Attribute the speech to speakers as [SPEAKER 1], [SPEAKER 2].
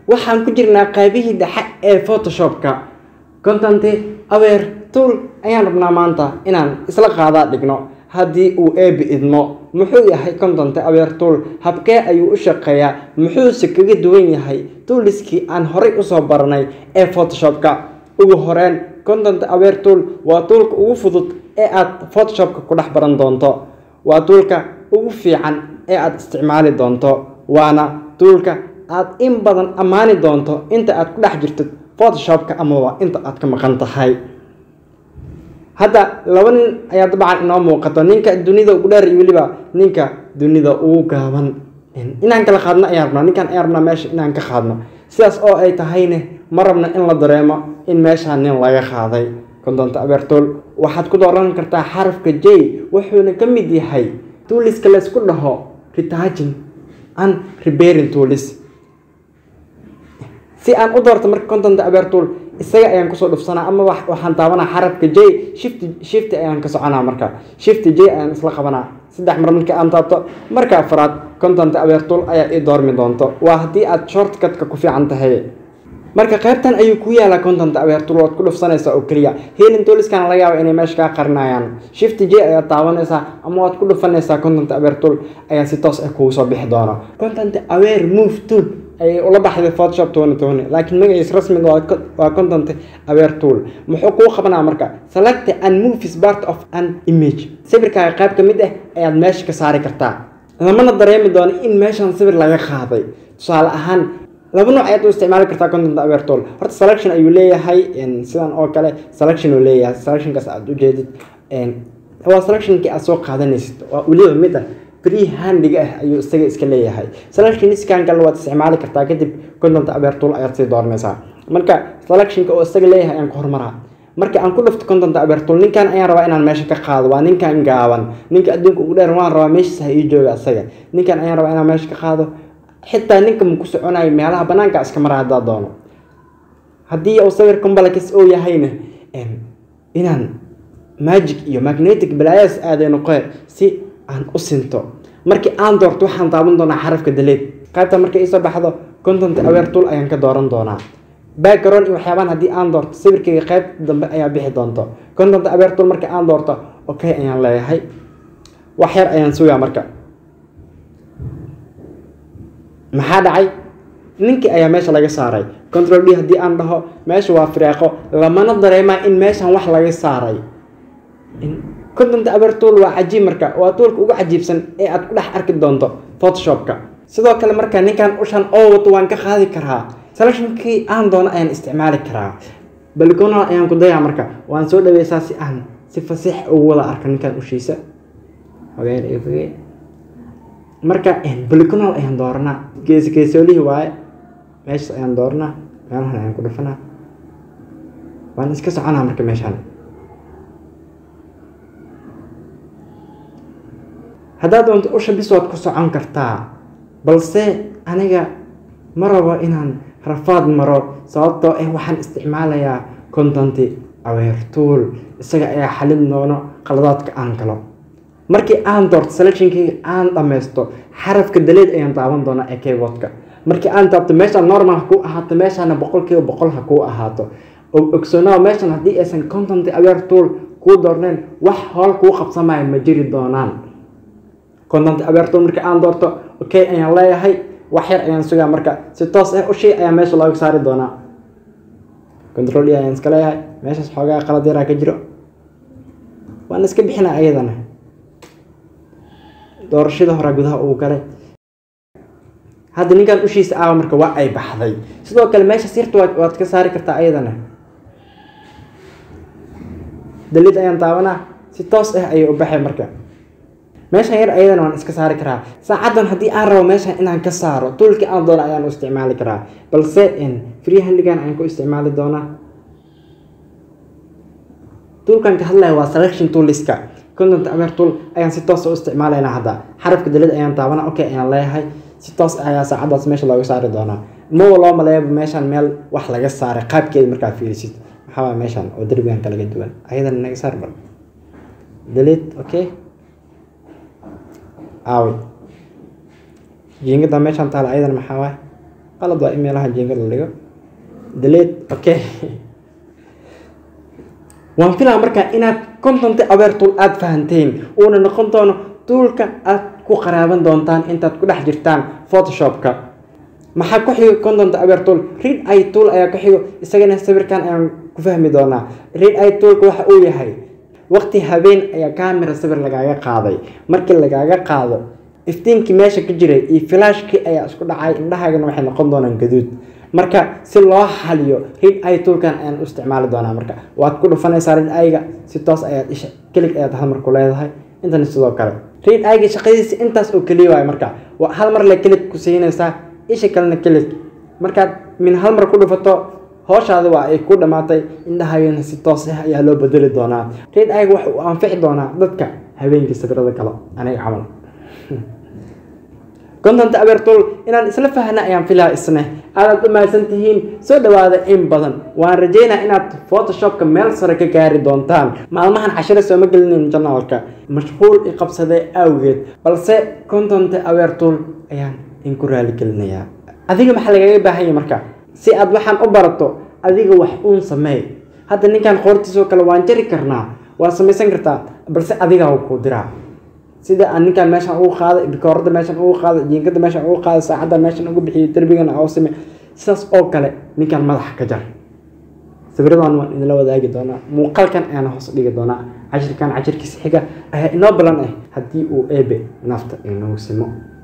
[SPEAKER 1] waxaan ku jirnaa qaybihii dhexe ee photoshopka content aware tool ayaan rabnaa maanta inaan isla qaadaa dhigno haddii uu eebi idmo muxuu yahay content aware tool habkee ayuu u shaqeeyaa muxuuse kaga duwan yahay tooliskii aan horay usoo baranay ee photoshopka ugu horeyn content aware tool waa toolka ugu fudud ee aad photoshopka ku dhex baran doonto waa toolka ugu fiican ee aad isticmaali doonto waana toolka aad in badan ammaani doonto inta aad ku dhex jirtid photoshopka amaba inta aad ka maqan tahay hadda laba nin ayaa dabcan inoo muuqato ninka dunida ugu dheer iyo weliba ninka dunida ugu gaaban inaan kala qaadno ayaan rabnaa ninkaan ayaan rabnaa meesha inaan ka qaadno sidaas oo ay tahayne ma rabna in la dareemo in meeshaa nin laga qaaday content abertol waxaad ku dooran kartaa xarafka j wuxuuna ka mid yahay tuuliska laysku dhaho retagin and reberin toolis si aan u doorto marka content abertol isaga ayaan kusoo dhufsanaa ama waxaan taabanaa xarafka j shift shift ayaan ka soconaa marka shift j ayaan isla qabanaa saddex mar markii aan taabto marka afraad content abertol ayaa ii doormi doonto waa haddii aad shortcutka ku fiican tahay marka qaybtan ayuu ku yaalaa content abertol waad ku dhufsanaysaa oo keliya helin tooliskana laga yaaba inay meesha kaa qarinayaan shift j ayaad taabanaysaa ama waad ku dhufanaysaa content abertol ayaa si toos ah kugu soo bixi doona content aware move tool ayay ula baxday photoshop tony tony laakiin magaciis rasmiga waa content aware tool muxuu kuu qabanaa marka select and move is part of an image sawirkaaga qayb ka mid ah ayaad meesha ka saari kartaa lamana dareemi doono in meeshan sawir laga qaaday tusaale ahaan laba nooc ayaad u isticmaali kartaa content aware tool horta selection ayuu leeyahay sidan oo kale selection uu leeyahay selectionkaas aad ujeedid waa selectionkii aad soo qaadanaysid waa weliba mid ah free handiga ah ayuu isaga iska leeyahay selection iskan kale waad isticmaali kartaa kadib content aware tool ayaad sii dooranaysaa marka selectionka oo isaga leeyahay ayaan ku hormaraa marka aan ku dhufto content aware tool ninkan ayaan rabaa inaan meesha ka qaado waa ninkan gaaban ninka adduunka ugu dheer waan rabaa meeshiis ha ii jooga isaga ninkan ayaan rabaa inaan meesha ka qaado xitaa ninka ma ku soconayo meelaha banaanka iska mara haddaa doono haddii uu sawir combalakis oo yahayna inaan magic iyo magnetic balaayas aaday noqoe si aan u sinto markii aan doorto waxaan taaban doonaa xarafka daleed qaybta markay iisoo baxdo content aware tool ayaan ka dooran doonaa background iyo waxyaabaan haddii aan doorto sawirkayga qayb dambe ayaa bixi doonto content aware tool markii aan doorto okay ayaan leeyahay wax yar ayaan sugaa marka maxaa dhacay ninkii ayaa meesha laga saaray control d haddii aan dhaho meesha waa firaaqo lamana dareemaa in meeshan wax laga saaray content aware tool waa cajiib marka waa toolka ugu cajiibsan ee aad ku dhex arki doonto photoshopka sidoo kale marka ninkan ushan oo wato waan ka qaadi karaa selectionkii aan doono ayaan isticmaali karaa balconal ayaan ku dayaa marka waan soo dhaweysaa si aan si fasiix ugu wada arko ninkan ushiisa marka balconal ayaan dooranaa geesi geesoolihii waaye meeshas ayaan dooranaa meelahan ayaan ku dhufanaa waan iska soconaa marka meeshaan haddaad doonto usha bis waad ku socon kartaa balse aniga ma rabo inaan rafaad maro sababtoo ah waxaan isticmaalayaa content aware tool isaga ayaa xalin doono qaladaadka aan galo markii aan doorto selectionkayga aan dhammaysto xarafka daleed ayaan taaban doonaa ee keyboardka markii aan taabto meeshaan normal ha kuu ahaato meeshaana boqolkiiba boqol ha kuu ahaato ogsoonaao meeshan haddii aysan content aware tool kuu doorneen wax hool kuu qabsamaya ma jiri doonaan content aware tool markii aan doorto okay ayaan leeyahay wax yar ayaan sugaa marka si toos ah ushii ayaa meesha looga saari doonaa control ayaan iska leeyahay meeshaas xoogaa qalad yaraa ka jiro waan iska bixinaa ayadana doorashada hore gudaha uu galay hadda ninkan ushiisa aawa marka waa ay baxday sidoo kale meesha sirta waad ka saari kartaa ayadana dalid ayaan taabanaa si toos ah ayay u baxay marka meeshan yar ayadana waan iska saari karaa saacaddan haddii aan rabo meeshan inaan ka saaro tuulkii aan doono ayaan u isticmaali karaa balse free handigan ayaan ku isticmaali doonaa tuulkan ka hadlaya waa selection tooliska content aware tool ayaan si toos u isticmaalaynaa hadda xarafka dalid ayaan taabana okay ayaan leeyahay si toos ayaa saacadaas meesha looga saari doonaa mawa loo maleeyaba meeshan meel wax laga saaray qaabkeeda markaa fiirisid maxaa meeshan oo derbigan kalaga duwan ayadana naga saar bal dalid okay aawi jiingada meeshan taala ayadana maxaa waay qalad waa in meelaha jeengada la dhigo delete okay waan filaa markaa inaad content aware tool aada fahanteen uuna noqon doono tuulka aad ku qaraaban doontaan intaad ku dhex jirtaan photoshopka maxaa ku xigo content aware tool read i tool ayaa ku xigo isagana sawirkan ayaan ku fahmi doonaa read i toolka waxa uu yahay waqti habeen ayaa camera sawir lagaaga qaaday markii lagaaga qaado iftiinkii meesha ka jiray iyo flashkii ayaa isku dhacay indhahaagana waxay noqon doonaan gaduud marka si loo xaliyo read i toolkan ayaan u isticmaali doonaa marka waad ku dhufanaysaa read i-ga si toos ayaad isha kelig ayaad hal mar ku leedahay intana sidoo kale read i-ga shaqadiisa intaas oo keliya waayo marka waa hal mar le kelig ku siinaysaa isha kalena kelig markaad min hal mar ku dhufato hooshaada waa ay ku dhammaatay indhahaagana si toos ah ayaa loo bedeli doonaa read i-ga waxa uu anfici doonaa dadka habeenkii sawirada kale aniga camal content aware tool inaan isla fahna ayaan filaa isne aadaad u mahadsan tihiin soo dhawaada in badan waan rajeynaa inaad photoshopka meel sare ka gaari doontaan maalmahan cashiro sooma gelinin janaalka mashquul i qabsadee awgeed balse content aware tool ayaan inku raali gelinayaa adiga maxaa lagaga baahanya marka si aad waxaan u barato adiga wax uun sameey hadda ninkan qoortiisoo kale waan jari karnaa waa samaysan kartaa balse adigaa ku diraa sida aan ninkaan meeshan ugu qaaday bikoorada meeshan ugu qaaday jiinkada meeshan ugu qaaday saacadda meeshan ugu bixiyo derbigana oo sime sidaas oo kale ninkaan madaxa ka jar sawiradan waan idinla wadaagi doonaa muuqaalkan ayaana hoos dhigi doonaa cashirkan cashirkiisa xiga ayaa inoo balan ah haddii uu eebe nafta inoo simo